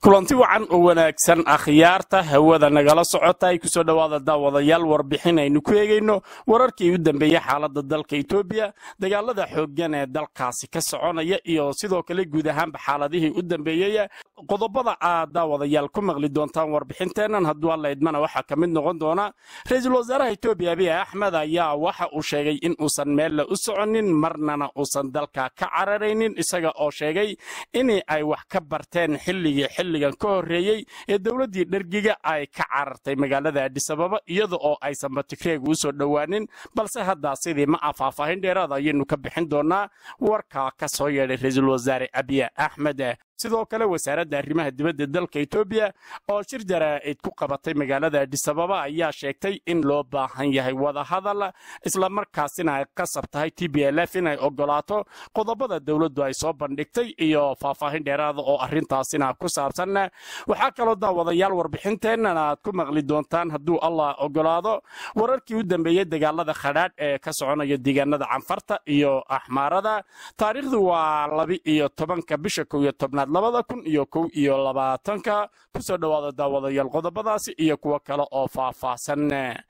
kulanti wacan oo wanaagsan akhyaarta hawada nagala socota ay kusoo dhowaada daawadayaal warbixin aynu ku eegayno wararkii u dambeeyey xaalada dalka etoobiya dagaalada xooggan ee dalkaasi ka soconaya iyo sidoo kale guud ahaanba xaaladihii u dambeeyey qodobada aad daawadayaal ku maqli doontaan warbixinteennan hadduu alla idmana waxaa ka mid noqon doona ra-iisul wasaaraha etoobiya abiy axmed ayaa waxa uu sheegay in uusan meelle u soconin marnana uusan dalka ka cararaynin isaga oo sheegay in ay wax ka barteen xilligii xilligan ka horreeyey ee dowladdii dhergiga ay ka carartay magaalada adisababa iyada oo aysanba tigreega u soo dhowaanin balse haddaa sidii ma ah faahfaahin dheeraada ayaynu ka bixin doonaa warkaa ka soo yeedhay ra-iisul wasaare abiy axmed sidoo kale wasaaradda arrimaha dibadda dalka etoobiya oo shir jaraa'id ku qabatay magaalada adisababa ayaa sheegtay in loo baahan yahay wadahadal islamarkaasina ay qasab tahay t b l f inay ogolaato qodobada dowladdu ay soo bandhigtay iyo faahfaahin dheeraada oo arrintaasina ku saabsan waxaa kaloo daawadayaal warbixinteennan aad ku maqli doontaan hadduu allah ogolaado wararkii u dambeeyey dagaalada khadhaadh ee ka soconaya deegaanada canfarta iyo axmaarada taariikhdu waa labi iyo tobanka bisha kow iyo tobnaad labada kun iyo kow iyo labaatanka kusoo dhowaada daawadayaal qodobadaasi iyo kuwo kale oo faahfaahsan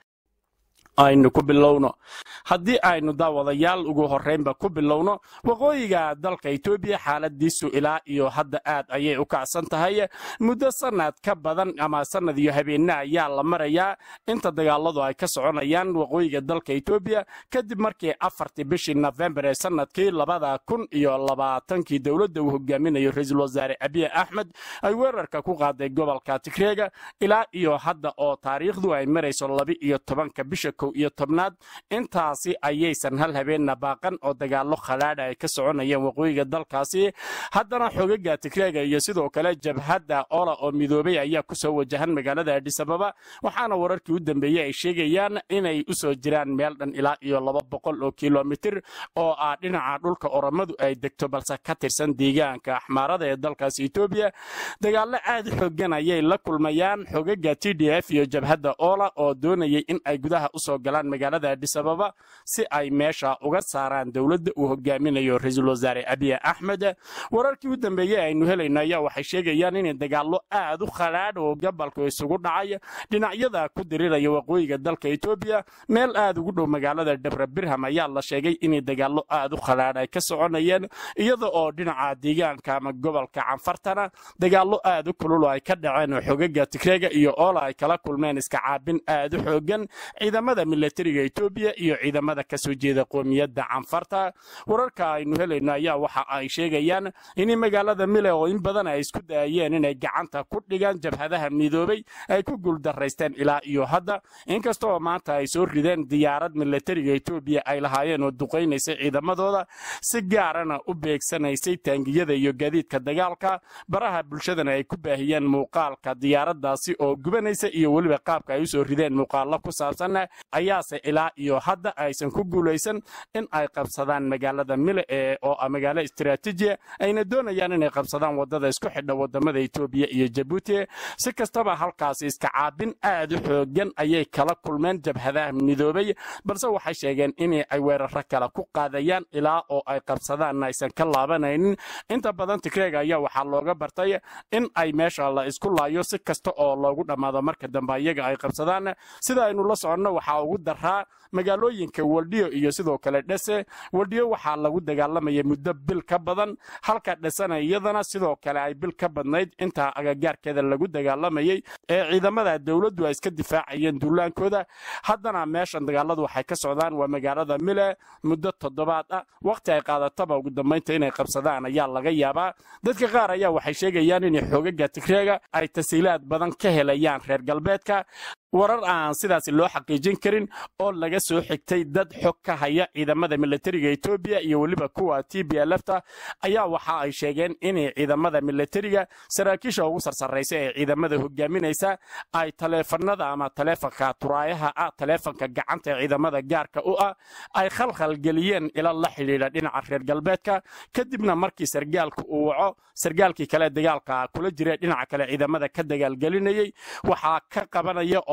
aynu ku bilowno haddii aynu daawadayaal ugu horreynba ku bilowno waqooyiga dalka etoobiya xaaladiisu ilaa iyo hadda aad ayay u kacsan tahay muddo sanad ka badan ama sanad iyo habeenne ayaa la marayaa inta dagaaladu ay ka soconayaan waqooyiga dalka etoobiya kadib markii afartii bishii nofembar ee sanadkii labada kun iyo labaatankii dowladda uu hogaaminayo ra-iisul wasaare abiy axmed ay weerarka ku qaaday gobolka tigreega ilaa iyo hadda oo taariikhdu ay marayso labi iyo tobanka bisha iyo tobnaad intaasi ayaysan hal habeenna baaqan oo dagaallo khadhaadha ay ka soconayeen waqooyiga dalkaasi haddana xogaga tigreega iyo sidoo kale jabhadda ola oo midoobay ayaa ku soo wajahan magaalada adisababa waxaana wararkii u dambeeyey ay sheegayaan inay u soo jiraan meel dhan ilaa iyo laba boqol oo kilomitir oo ah dhinaca dhulka oromadu ay degto balse ka tirsan deegaanka axmaarada ee dalkaasi etoobiya dagaallo aad xoogan ayay la kulmayaan xogaga t d f iyo jabhadda ola oo doonayay in ay gudaha usoo galaan magaalada adisababa si ay meesha uga saaraan dowladda uu hogaaminayo ra-iisul wasaare abiy axmed wararkii u dambeeyey aynu helayno ayaa waxay sheegayaan in dagaallo aad u khadhaadh oo gobolku isugu dhacay dhinacyada ku diriraya waqooyiga dalka etoobiya meel aad ugu dhow magaalada dhabra birham ayaa la sheegay in dagaallo aad u khadhaadh ay ka soconayeen iyada oo dhinaca deegaanka ama gobolka canfartana dagaallo aad u kulul ay ka dhaceen oo xogaga tigreega iyo oola ay kala kulmeen iska caabin aad u xoogan ciidamada milatariga etoobiya iyo ciidamada ka soo jeeda qoomiyadda canfarta wararka aynu helayno ayaa waxa ay sheegayaan in magaalada mile oo in badan ay isku dayayeen inay gacanta ku dhigaan jabhadaha midoobay ay ku guuldaraysteen ilaa iyo hadda inkastaoo maanta ay soo rideen diyaarad milatariga etoobiya ay lahaayeen oo duqaynaysay ciidamadooda si gaarana u beegsanaysay taangiyada iyo gaadiidka dagaalka baraha bulshadana ay ku baahiyeen muuqaalka diyaaradaasi oo gubanaysa iyo weliba qaabka ay usoo rideen muuqaallo ku saabsan ayaase ilaa iyo hadda aysan ku guulaysan in ay qabsadaan magaalada mile ee oo ah magaalo istiraatiijiya ayna doonayaan inay qabsadaan wadada isku xidha wadamada etoobiya iyo jabuuti si kastaba halkaasi iska caabin aad u xoogan ayay kala kulmeen jabhadaha midoobay balse waxay sheegeen in ay weeraro kale ku qaadayaan ilaa oo ay qabsadaan aysan ka laabanaynin inta badan tigreega ayaa waxaa looga bartay in ay meesha la isku laayo si kasta oo loogu dhammaado marka dambe iyaga ay qabsadaan sida aynu la soconno waxaa ugu daraa magaalooyinka waldhiyo iyo sidoo kale dhese waldhiyo waxaa lagu dagaalamayay muddo bil ka badan halka dhesana iyadana sidoo kale ay bil ka badnayd intaa agagaarkeeda lagu dagaalamayay ee ciidamada dowladdu ay iska difaacayeen duulaankooda haddana meeshan dagaaladu waxay ka socdaan waa magaalada mile muddo toddobaad ah waqti ay qaadataba ugu dambaynta inay qabsadaan ayaa laga yaabaa dadka qaar ayaa waxay sheegayaan in xoogaga tigreega ay tasiilaad badan ka helayaan reer galbeedka warar aan sidaasi loo xaqiijin karin oo laga soo xigtay dad xog ka haya ciidamada milatariga etoobiya iyo weliba kuwa t b lfta ayaa waxa ay sheegeen in ciidamada milatariga saraakiisha ugu sarsaraysa ee ciidamada hogaaminaysa ay taleefanada ama taleefanka turaayaha ah taleefanka gacanta ee ciidamada gaarka u ah ay khalkhalgeliyeen ila la xidhiidha dhinaca reer galbeedka kadibna markii sargaalku uu waco sargaalkii kale dagaalka kula jira dhinaca kale ciidamada ka dagaalgelinayay waxaa ka qabanaya oo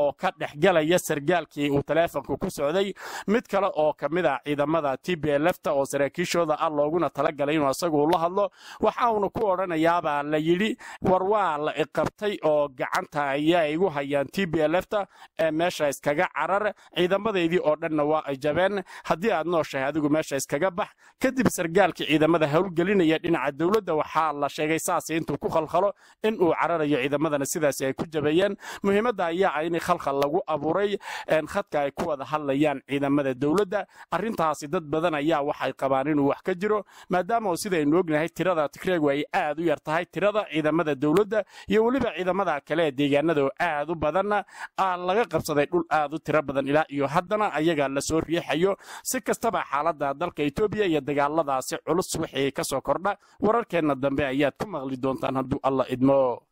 oo ka dhexgalaya sargaalkii uu taleefonka ku socday mid kale oo ka mid ah ciidamada t b lfta oo saraakiishooda ah looguna talagalay inuu isagu la hadlo waxa uuna ku odhanayaabaa la yidhi war waa la iqabtay oo gacanta ayaa igu hayaan t b lfta ee meesha iskaga carar ciidamadeydii oo dhanna waa ay jabeen haddii aad nooshahay adigu meesha iskaga bax kadib sargaalkii ciidamada howlgelinaya dhinaca dowladda waxaa la sheegay saasi intuu ku khalkhalo in uu cararayo ciidamadana sidaasi ay ku jabeeyeen muhiimadda ayaa ah in khalkhal lagu abuuray khadka ay ku wada hadlayaan ciidamada dowladda arrintaasi dad badan ayaa waxay qabaan inuu wax ka jiro maadaama sidaynu ognahay tirada tigreegu ay aad u yar tahay tirada ciidamada dowladda iyo weliba ciidamada kale ee deegaanada oo aad u badanna laga qabsaday dhul aad u tiro badan ilaa iyo haddana ayaga lasoo riixayo si kastaba xaaladda dalka etoobiya iyo dagaaladaasi culus wixii ka soo kordha wararkeenna dambe ayaad ku maqli doontaan hadduu alla idmo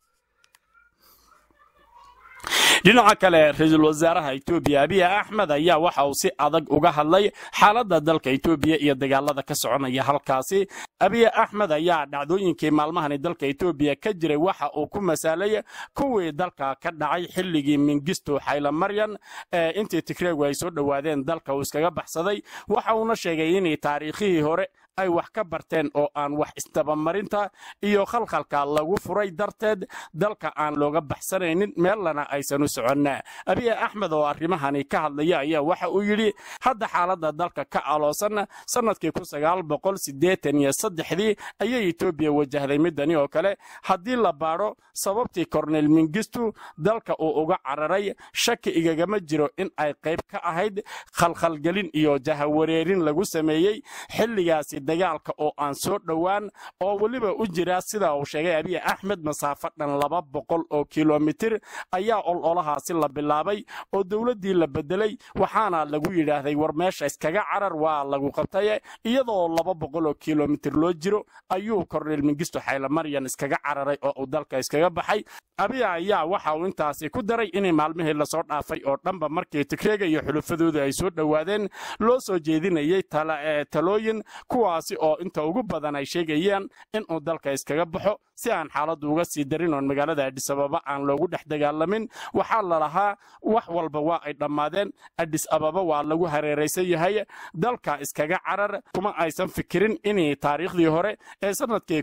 dhinaca kale ra-iisul wasaaraha etoobiya abiy axmed ayaa waxa uu si adag uga hadlay xaaladda dalka etoobiya iyo dagaalada ka soconaya halkaasi abiy axmed ayaa dhacdooyinkii maalmahani dalka etoobiya ka jiray waxa uu ku masaalay kuwii dalka ka dhacay xilligii mingisto xaylamaryan ee intii tigreegu ay soo dhowaadeen dalka uu iskaga baxsaday waxa uuna sheegay inay taariikhihii hore ay wax ka barteen oo aan wax isdabamarinta iyo khalkhalka lagu furay darteed dalka aan looga baxsanaynin meellana aysan u soconna abiy axmed oo arrimahani ka hadlaya ayaa waxa uu yidhi hadda xaaladda dalka ka aloosan sannadkii dii ayay etoobiya wajahday midani oo kale haddii la baadho sababtii kornel mingistu dalka uu uga cararay shaki igagama jiro in ay qayb ka ahayd khalkhalgelin iyo jahawareerin lagu sameeyey xilligaasi dagaalka oo aan soo dhowaan oo weliba u jira sida uu sheegay abiy axmed masaafo dhan laba boqol oo kilomitir ayaa ololahaasi la bilaabay oo dowladdii la bedelay waxaana lagu yidhaahday war meesha iskaga carar waa lagu qabtay iyadoo laba boqol oo kilomitir loo jiro ayuu korneel mingisto xaylamaryan iskaga cararay oo uu dalka iskaga baxay abiy ayaa waxa uu intaasi ku daray inay maalmihii lasoo dhaafay oo dhanba markii tigreega iyo xulufadooda ay soo dhowaadeen loo soo jeedinayay talooyin kuwaasi oo inta ugu badan ay sheegayaan inuu dalka iskaga baxo si aan xaaladdu uga sii darin oon magaalada adhis ababa aan loogu dhex dagaalamin waxaa lalahaa wax walba waa ay dhammaadeen adhis ababa waa lagu hareeraysan yahay dalka iskaga carar kuma aysan fikirin inay taariikhdii hore ee sannadkii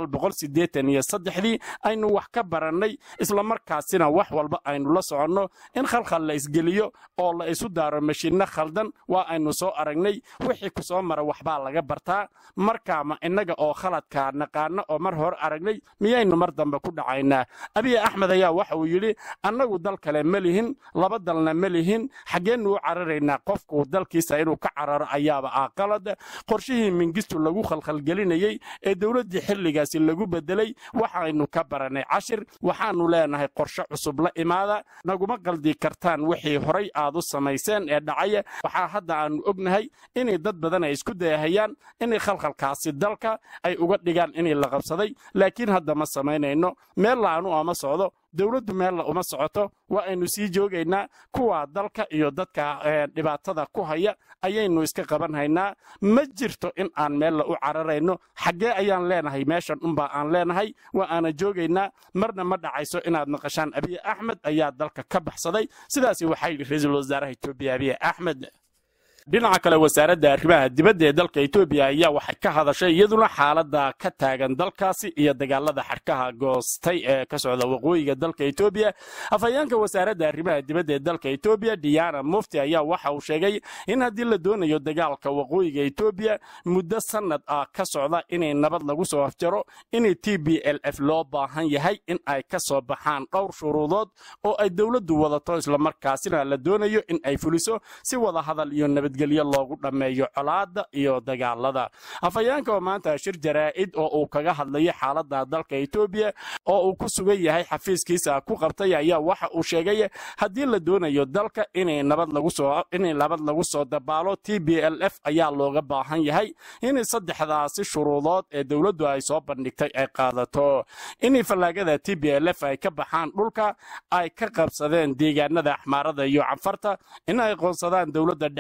dii aynu wax ka barannay islamarkaasina wax walba aynu la soconno in khalkhal la isgeliyo oo la isu daaro mashiinno khaldan waa aynu soo aragnay wixii ku soo mara waxbaa laga bartaa marka ma innaga oo khaladka naqaano oo mar hore aragnay miyaynu mar dambe ku dhacaynaa abiy axmed ayaa waxa uu yidhi annagu dal kale ma lihin laba dalna ma lihin xaggeennu u cararaynaa qofku dalkiisa inuu ka cararo ayaaba ah qalad qorshihii mingistu lagu khalkhalgelinayey ee dowladdii xilligaasi lagu bedelay waxaynu ka barannay cashir waxaannu leenahay qorshe cusub la imaada naguma qaldi kartaan wixii horay aad u samayseen ee dhacaya waxaa hadda aannu ognahay inay dad badan ay isku dayahayaan inay khalkhalkaasi dalka ay uga dhigaan inay la qabsaday laakiin hadda ma samaynayno meel laanu ama socdo dowladdu meella uma socoto waa aynu sii joogaynaa kuwa dalka iyo dadka dhibaatada ku haya ayaynu iska qaban haynaa ma jirto in aan meella u cararayno xaggee ayaan leenahay meeshan unbaa aan leenahay waa aana joogaynaa marna ma dhacayso inaad maqashaan abiy axmed ayaa dalka ka baxsaday sidaasi waxaa yidhi ra-iisul wasaaraha etoobiya abiy axmed dhinaca kale wasaaradda arrimaha dibadda ee dalka etoobiya ayaa waxay ka hadashay iyaduna xaaladda ka taagan dalkaasi iyo dagaalada xadhkaha goostay ee ka socda waqooyiga dalka etoobiya afhayeenka wasaaradda arrimaha dibadda ee dalka etoobiya diana mufti ayaa waxa uu sheegay in haddii la doonayo dagaalka waqooyiga etoobiya muddo sannad ah ka socda inay nabad lagu soo afjaro in t b l f loo baahan yahay in ay ka soo baxaan dhowr shuruudood oo ay dowladdu wadato islamarkaasina la doonayo in ay fuliso si wada hadal iyo nabad gelyo loogu dhammeeyo colaadda iyo dagaalada afhayeenka oo maanta shir jaraa'id oo uu kaga hadlayo xaaladda dalka etoobiya oo uu ku sugan yahay xafiiskiisa ku qabtay ayaa waxa uu sheegay haddii la doonayo dalka inay nabad lagu soo inay nabad lagu soo dabaalo t b l f ayaa looga baahan yahay in saddexdaasi shuruudood ee dowladdu ay soo bandhigtay ay qaadato in fallaagada t b l f ay ka baxaan dhulka ay ka qabsadeen deegaanada axmaarada iyo canfarta in ay qoonsadaan dowladda dhexe ee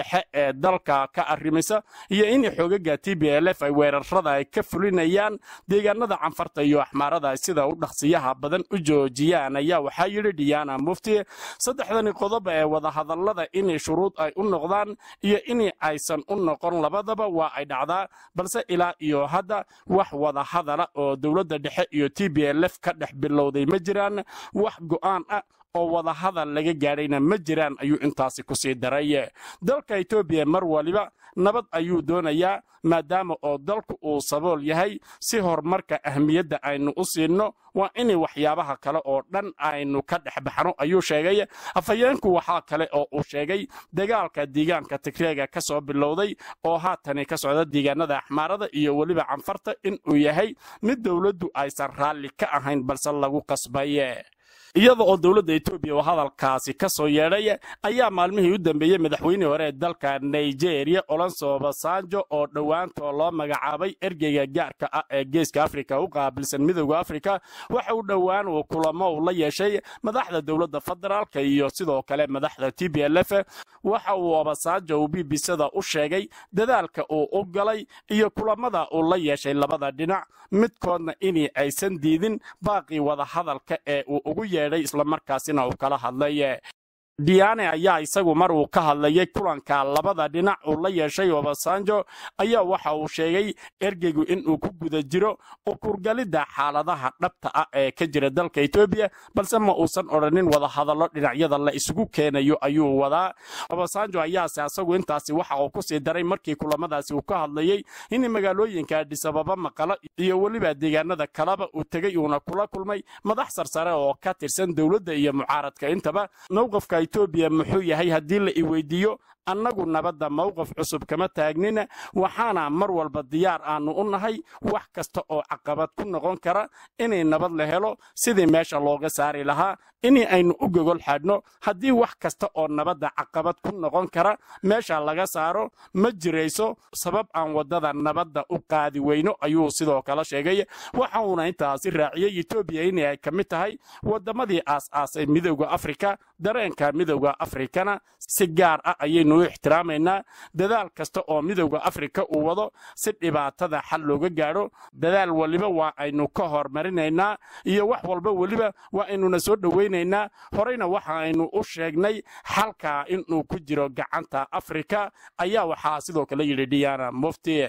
ee dalka ka arrimisa iyo in xoogaga t b l f ay weerarada ay ka fulinayaan deegaanada canfarta iyo axmaarada sida u dhaqsiyaha badan u joojiyaan ayaa waxaa yidhi diana mufti saddexdani qodob ee wadahadallada inay shuruud ay u noqdaan iyo in aysan u noqon labadaba waa ay dhacdaa balse ilaa iyo hadda wax wadahadala oo dowladda dhexe iyo t b l f ka dhex bilowday ma jiraan wax go'aan ah oo wadahadal laga gaadhayna ma jiraan ayuu intaasi ku sii daray dalka etoobiya mar waliba nabad ayuu doonayaa maadaama oo dalku uu sabool yahay si horumarka ahmiyadda aynu u siinno waa inay waxyaabaha kale oo dhan aynu ka dhex baxno ayuu sheegay afhayeenku waxaa kale oo uu sheegay dagaalka deegaanka tigreega ka soo bilowday oo haatani ka socda deegaanada axmaarada iyo weliba canfarta inuu yahay mid dowladdu aysan raalli ka ahayn balse lagu qasbay iyada oo dowladda etoobiya oo hadalkaasi ka soo yeedhay ayaa maalmihii u dambeeyey madaxweynihii hore ee dalka nigeria olonso basanjo oo dhowaantoo loo magacaabay ergeyga gaarka ah ee geeska afrika u qaabilsan midowda afrika waxa uu dhowaan uu kulamo uu la yeeshay madaxda dowladda federaalka iyo sidoo kale madaxda t b l f waxa uu obasanjo uu bbcda u sheegay dadaalka uu u galay iyo kulamada uu la yeeshay labada dhinac midkoodna inii aysan diidin baaqii wadahadalka ee uu ugu yeedhay islamarkaasina uu kala hadlay diane ayaa isagu mar uu ka hadlayay kulanka labada dhinac uu la yeeshay obasanjo ayaa waxa uu sheegay ergeygu inuu ku guda jiro ukurgalidda xaaladaha dhabta ah ee ka jira dalka etoobiya balse ma uusan odhanin wadahadallo dhinacyada la isugu keenayo ayuu wadaa obasanjo ayaase asagu intaasi waxa uu kusii daray markii kulamadaasi uu ka hadlayey in magaalooyinka adhisababa maqalo iyo weliba deegaanada kaleba uu tegey uuna kula kulmay madax sarsare oo ka tirsan dowladda iyo mucaaradka intaba mowqafka etoobiya muxuu yahay haddii la iweydiiyo annagu nabadda mowqaf cusub kama taagnina waxaana mar walba diyaar aanu u nahay wax kasta oo caqabad ku noqon kara inay nabad la helo sidii meesha looga saari lahaa in aynu u gogol xadhno haddii wax kasta oo nabadda caqabad ku noqon kara meesha laga saaro ma jirayso sabab aan waddada nabadda u qaadi weyno ayuu sidoo kale sheegay waxa uuna intaasi raaciyey etoobiya in ay ka mid tahay waddamadii aas-aasay midowda afrika dareenka midowda afrikana si gaar ah ayaynu u ixtiraamaynaa dadaal kasta oo midowda afrika uu wado si dhibaatada xal looga gaadho dadaal waliba waa aynu ka hormarinaynaa iyo wax walba weliba waa aynuna soo dhowaynaynaa horeyna waxa aynu u sheegnay xalka inuu ku jiro gacanta afrika ayaa waxaa sidoo kale yidhi diana mufti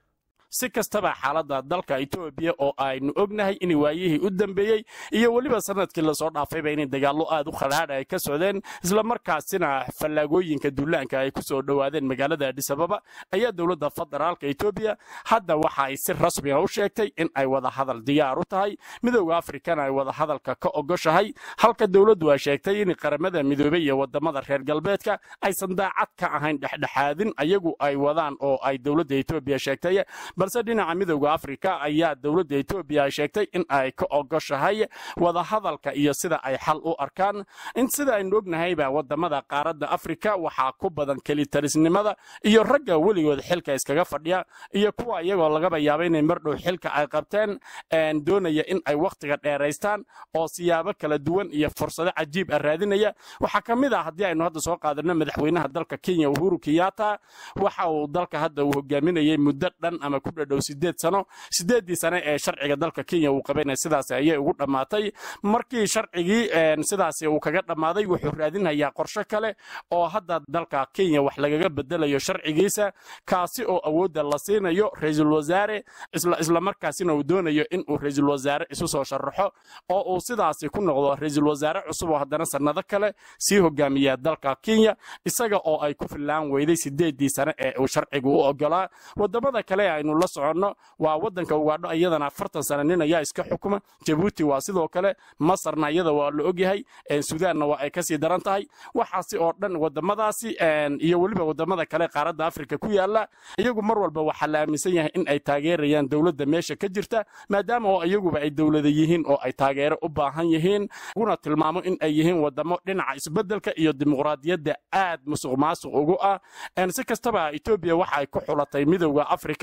si kastaba xaaladda dalka etoobiya oo aynu ognahay in waayihii u dambeeyey iyo weliba sanadkii lasoo dhaafayba inay dagaallo aad u khadhaadha ay ka socdeen islamarkaasina fallaagooyinka duulaanka ay ku soo dhowaadeen magaalada adhisababa ayaa dowladda federaalka etoobiya hadda waxa ay si rasmiga u sheegtay in ay wadahadal diyaar u tahay midowda afrikana ay wadahadalka ka ogoshahay halka dowladdu ay sheegtay in qaramada midoobey iyo wadamada reer galbeedka aysan daacad ka ahayn dhexdhexaadin ayagu ay wadaan oo ay dowladda etoobiya sheegtay balse dhinaca midowda afrika ayaa dowladda etoobiya ay sheegtay in ay ka ogoshahay wadahadalka iyo sida ay xal u arkaan in sida aynu ognahayba wadamada qaaradda afrika waxaa ku badan kelitarisnimada iyo ragga weligood xilka iskaga fadhiya iyo kuwa iyagoo lagaba yaaba inay mardhow xilka ay qabteen doonaya in ay wakhtiga dheeraystaan oo siyaabo kala duwan iyo fursado cajiib ah raadinaya waxaa ka mid ah haddii aynu hadda soo qaadano madaxweynaha dalka kenya uhuru kenyatta waxa uu dalka hadda uu hogaaminayay muddo dhan ama ku dhadhow sideed sano sideeddii sane ee sharciga dalka kenya uu qabanaya sidaas ayay ugu dhammaatay markii sharcigii sidaasi uu kaga dhammaaday wuxuu raadinayaa qorshe kale oo hadda dalka kenya wax lagaga bedelayo sharcigiisa kaasi oo awoodda la siinayo ra-iisul wasaare islamarkaasina uu doonayo inuu ra-iisul wasaare isu soo sharaxo oo uu sidaasi ku noqdo ra-iisul wasaare cusub oo haddana sannado kale sii hogaamiya dalka kenya isaga oo ay ku fillaan weyday sideeddii sane ee uu sharcigu u ogolaa wadamada kale aynu la soconno waa wadanka ugaadho iyadana afartan sane nin ayaa iska xukuma jabuuti waa sidoo kale masarna iyada waa la ogyahay sudaanna waa ay kasii daran tahay waxaasi oo dhan wadamadaasi iyo weliba wadamada kale qaaradda afrika ku yaala iyagu mar walba waxaa la aaminsan yahay in ay taageerayaan dowladda meesha ka jirta maadaama oo iyaguba ay dowlada yihiin oo ay taageero u baahan yihiin uguna tilmaamo in ay yihiin wadamo dhinaca isbedelka iyo dimuqraadiyadda aad musuq maasuq ugu ah si kastaba etoobiya waxa ay ku xulatay midowda afrika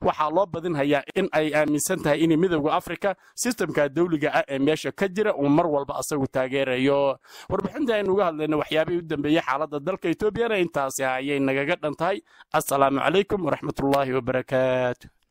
waxaa loo badinhayaa in ay aaminsan tahay in midowda afrika sistamka dawliga ah ee meesha ka jira uu mar walba asagu taageerayo warbixinta aynu uga hadlayna waxyaabihii u dambeeyey xaaladda dalka etoobiyana intaasi ayay nagaga dhan tahay assalaamu calaykum waraxmatullaahi wabarakaatu